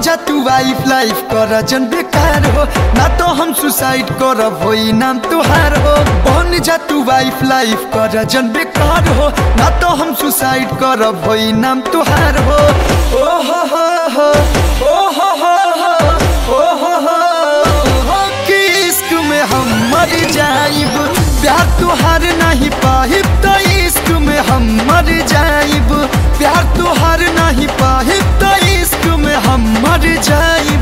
जा तू wife life कर जन बेकार हो ना तो हम सुसाइड करब होई नाम तुहार हो बन जा तू वाइफ लाइफ कर जन बेकार हो ना तो हम सुसाइड करब होई नाम तुहार हो ओ हो हो हो ओ हो हो हो ओ हो हो हो कि इश्क में हम मर जाइब प्यार तुहार नहीं पाहिब तो इश्क में हम मर जाइब प्यार तुहार नहीं पाहिब तो इश्क में हम मर जाइब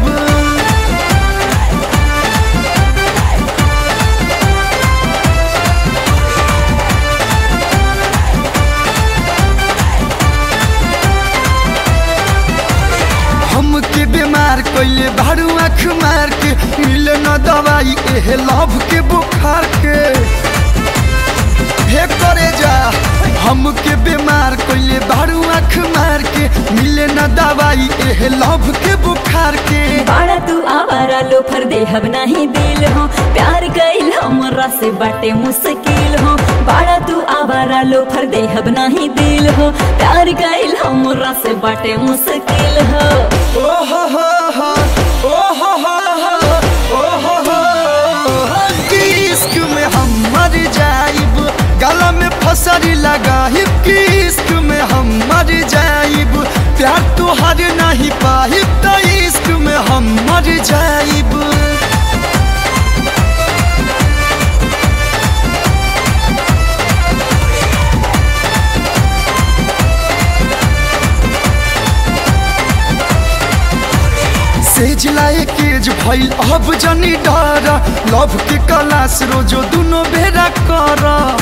हमके बीमार कैले भाड़ू आँख मार के मिले न दवाई एह लव के बुखार के हे करे जा हमके बीमार कैले भाड़ू आँख मार के मिले न दवाई एह लव के बुखार के बाड़ा तू आवारा लो फर देहब नहीं दिल हो प्यार कइल हमरा से बाटे मुश्किल हो बाड़ा तू आवारा लो फर देहब नहीं दिल हो प्यार कइल हमरा से बाटे मुश्किल हो ओ हो हो हो ओ हो हो हो ओ हो हो हो कि इश्क में हम मर जाइब गला में फसरी लगाहिब कि इश्क में हम मर जाइब प्यार तुहार नहीं पाहिब तो इश्क में हम मर जाइब सेज लाए केज भइल अब जनी डर लव के क्लास रोजो दुनो बेरा कर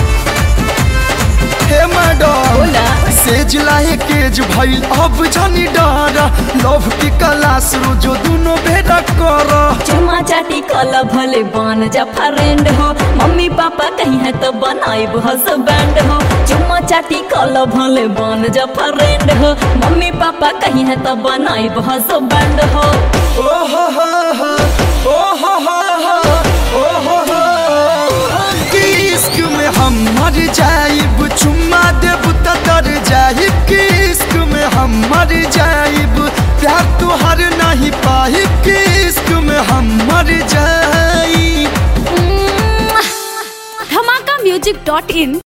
हे मैडम बोला। सेज लाए केज भइल अब जनी डर लव के क्लास रोजो दुनो बेरा कर चुमा चाटी कल भले बन जा फ्रेंड हो मम्मी पापा कहीं है तो बनाइब हसबैंड हो चुमा चाटी कल भले बन जा फ्रेंड हो मम्मी पापा कहीं है तो बनाइब हसबैंड हो ओ हो हो हो ओ हो हो हो ओ हो हो कि इश्क में हम मर जाइब चुम्मा देब त तर जाइब कि इश्क में हम मर जाइब प्यार तुहार नहीं पाहिब कि इश्क में हम मर जाइब धमाका म्यूजिक डॉट इन